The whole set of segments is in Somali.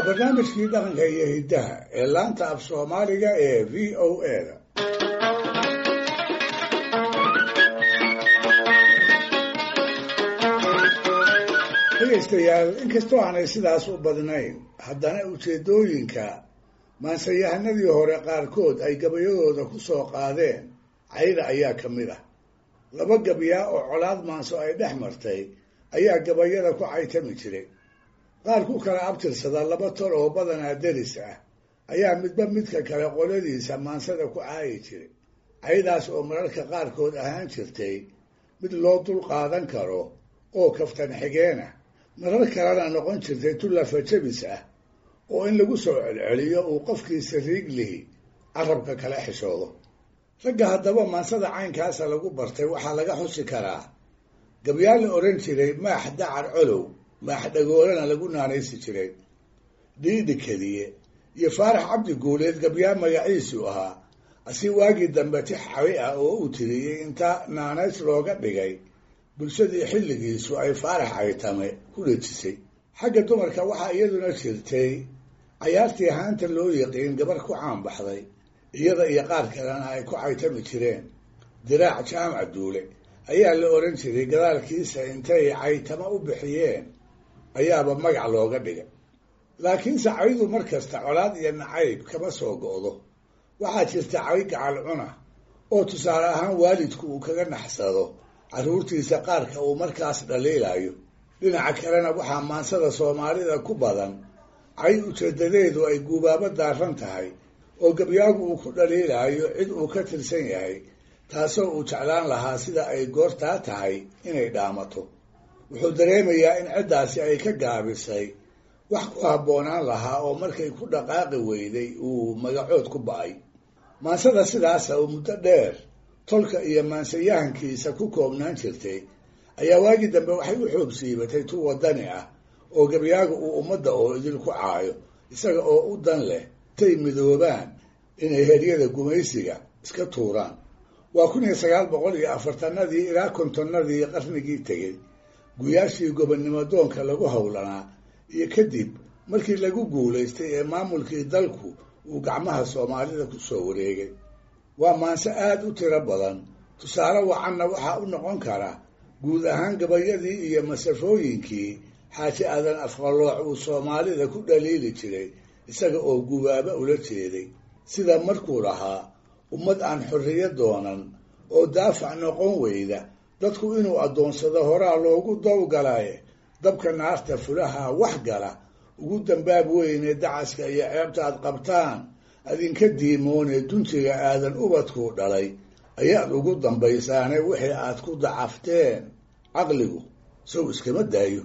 barnaamijkii dhaqanka iyo hiddaha ee laanta af soomaaliga ee v o a da dhegaystayaal inkastoo aanay sidaas u badnayn haddana ujeeddooyinka maansayahanadii hore qaarkood ay gabayadooda ku soo qaadeen cayda ayaa ka mid ah laba gabyaa oo colaad maanso ay dhex martay ayaa gabayada ku caytami jiray qaar ku kala abtirsada laba tol oo badanaa deris ah ayaa midba midka kale qoladiisa maansada ku caayi jiray caydaas oo mararka qaarkood ahaan jirtay mid loo dul qaadan karo oo kaftan xigeenah marar kalena noqon jirtay tullafa jabis ah oo in lagu soo celceliyo uu qofkiisa riiglihi carabka kala xishoodo ragga haddaba maansada caynkaasa lagu bartay waxaa laga xusi karaa gabyaa la odhan jiray maax dacar colow maax dhagoolana lagu naanaysi jiray dhiidhi keliye iyo faarax cabdi guuleed gabyaa magaciisu ahaa asi waagii dambe tix cabi ah oo uu tiriyey inta naanays looga dhigay bulshadii xilligiisu ay faarax caytame ku dhejisay xagga dumarka waxaa iyaduna jirtay cayaartii haanta loo yaqiin gabar ku caanbaxday iyada iyo qaar kalena ay ku caytami jireen diraac jaamac duule ayaa la odhan jiray gadaalkiisa intay caytamo u bixiyeen ayaaba magac looga dhigay laakiinse caydu mar kasta colaad iyo nacayb kama soo go'do waxaa jirta cay gacal cuna oo tusaale ahaan waalidku uu kaga naxsado carruurtiisa qaarka uu markaas dhaliilayo dhinaca kalena waxaa maansada soomaalida ku badan cay ujeedadeedu ay guubaabo daaran tahay oo gabyaagu uu ku dhaliilaayo cid uu ka tirsan yahay taasoo uu jeclaan lahaa sida ay goortaa tahay inay dhaamato wuxuu dareemayaa in ciddaasi ay ka gaabisay wax ku habboonaan lahaa oo markay ku dhaqaaqi weyday uu magacood ku ba'ay maansada sidaasa oo muddo dheer tolka iyo maansayahankiisa ku koobnaan jirtay ayaa waagii dambe waxay u xoog siibatay tu waddani ah oo gabyaaga uu ummadda oo idinku caayo isaga oo u dan leh tay midoobaan inay heryada gumaysiga iska tuuraan waa kun iyo sagaal boqol iyo afartanadii ilaa kontonnadii qarnigii tegey guyaashii gobonnimo doonka lagu howlanaa iyo kadib markii lagu guulaystay ee maamulkii dalku uu gacmaha soomaalida ku soo wareegay waa maanse aada u tiro badan tusaale wacanna waxaa u noqon kara guud ahaan gabayadii iyo masafooyinkii xaaji aadan afqalooc uu soomaalida ku dhaliili jiray isaga oo gubaaba ula jeeday sida markuu lahaa ummad aan xorriyo doonan oo daafac noqon weyda dadku inuu addoonsado horaa loogu dowgalaye dabka naarta fulaha wax gala ugu dambaab weyne dacaska iyo ceebta aad qabtaan adinka diimoonee duntiga aadan ubadkuu dhalay ayaad ugu dambaysaane wixii aad ku dacafteen caqligu sow iskama daayo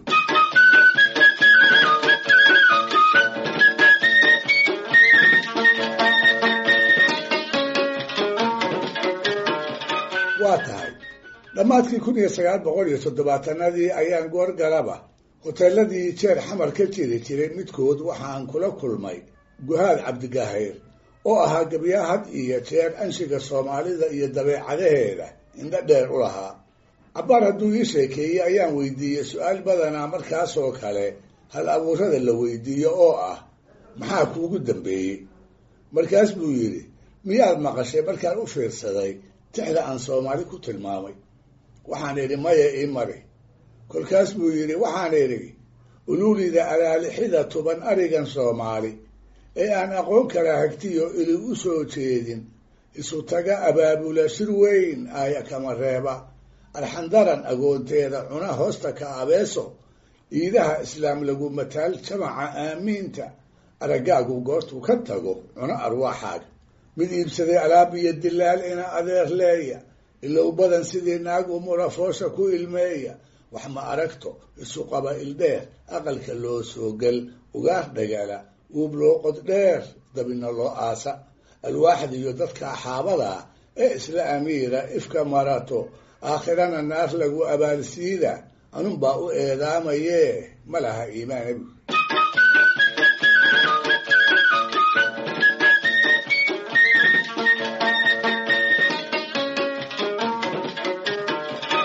waa tahay dhammaadkii kun iyo sagaal boqol iyo toddobaatanadii ayaan goorgalaba hoteeladii jeer xamar ka jiri jiray midkood waxaan kula kulmay guhaad cabdigahayr oo ahaa gabyaa had iyo jeer anshiga soomaalida iyo dabeecadaheeda indho dheer u lahaa cabbaar hadduu ii sheekeeyey ayaan weydiiyey su-aal badanaa markaasoo kale hal abuurada la weydiiyo oo ah maxaa kuugu dambeeyey markaas buu yidhi miyaad maqashay markaan u fiirsaday tixda aan soomaali ku tilmaamay waxaan idhi maya ii mari kolkaas buu yidhi waxaan idhi uluulida alaalixida tuban arigan soomaali ee aan aqoon kala hagtiyo ili u soo jeedin isu taga abaabula shir weyn aaya kama reeba arxandaran agoonteeda cuna hoosta ka abeeso iidaha islaam lagu mataal jamaca aamiinta araggaagu goortuu ka tago cuno arwaaxaaga mid iibsaday alaab iyo dilaal ina adeer leeya ilow badan sidii naag umula foosha ku ilmeeya wax ma aragto isu qaba ildheer aqalka loo soo gel ugaar dhagala uub loo qod dheer dabina loo aasa alwaaxda iyo dadka axaabadaa ee isla amiira ifka marato aakhirana naar lagu abaalsiida anunbaa u eedaamayee ma laha iimaanabi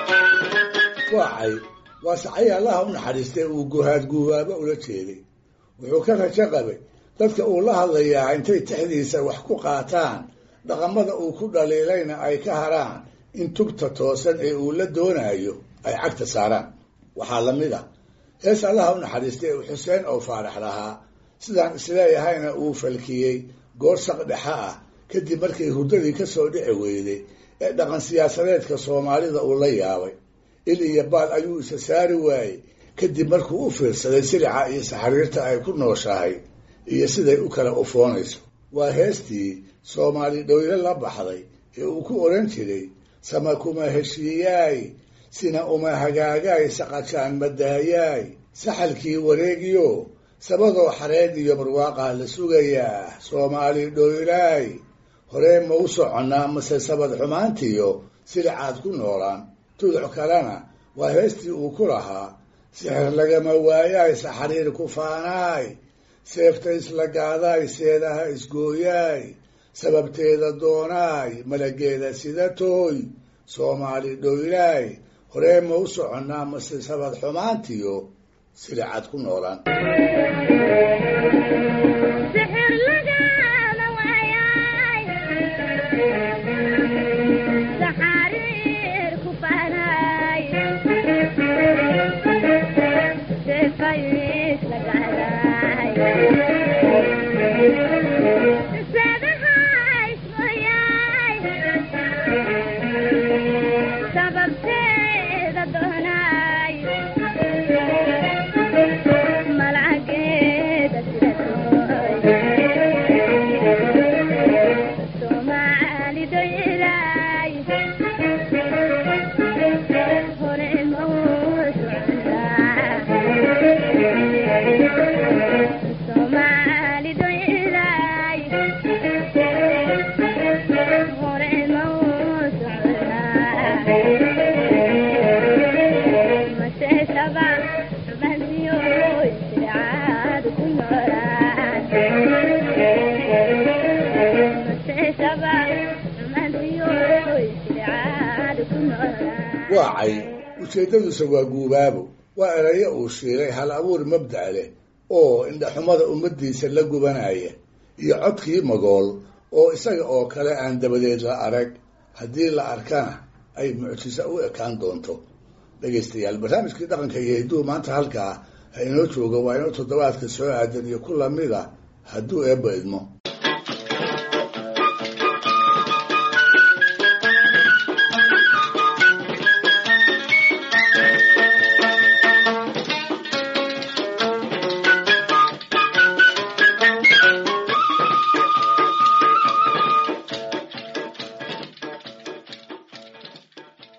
waa cay waa sacay allaha u naxariistay uu guhaad guubaaba ula jeeday wuxuu ka rajo qabay dadka uu la hadlayaa intay tixdiisa wax ku qaataan dhaqamada uu ku dhaliilayna ay ka haraan in tugta toosan ee uu la doonayo ay cagta saaraan waxaa la mid ah hees allaha u naxariistay ee xuseen oo faarax lahaa sidaan isleeyahayna uu falkiyey goor saq dhexa ah kadib markii hurdadii ka soo dhici weyday ee dhaqan siyaasadeedka soomaalida uu la yaabay il iyo baal ayuu isa saari waayey kadib markuu u fiirsaday silica iyo saxariirta ay ku nooshahay iyo siday u kala ufoonayso waa heestii soomaali dhowle la baxday ee uu ku odhan jiray sama kuma heshiiyaay sina uma hagaagaay saqajaan madaayaay saxalkii wareegiyo sabadoo xareed iyo barwaaqaa la sugayaa soomaali dhoylaay horee ma u soconnaa mase sabad xumaantiyo silicaad ku noolaan tuduc kalena waa heestii uu ku lahaa sixir lagama waayaay saxariir ku faanaay seefta isla gaadaay seedaha isgooyaay sababteeda doonaay malageeda sida tooy soomaali dhoylaay horee ma u soconnaa mase sabad xumaantiyo silicad ku noolaan waa cay ujeeddadiisa waa guubaabo waa erayo uu shiilay hal abuur mabda' leh oo indhaxumada ummaddiisa la gubanaya iyo codkii magool oo isaga oo kale aan dabadeed la arag haddii la arkana ay mucjiso u ekaan doonto dhegaystayaal barnaamijkii dhaqanka iyo hidduu maanta halkaa ha inoo jooga waa inoo toddobaadka soo aadan iyo ku lamida hadduu eebba idmo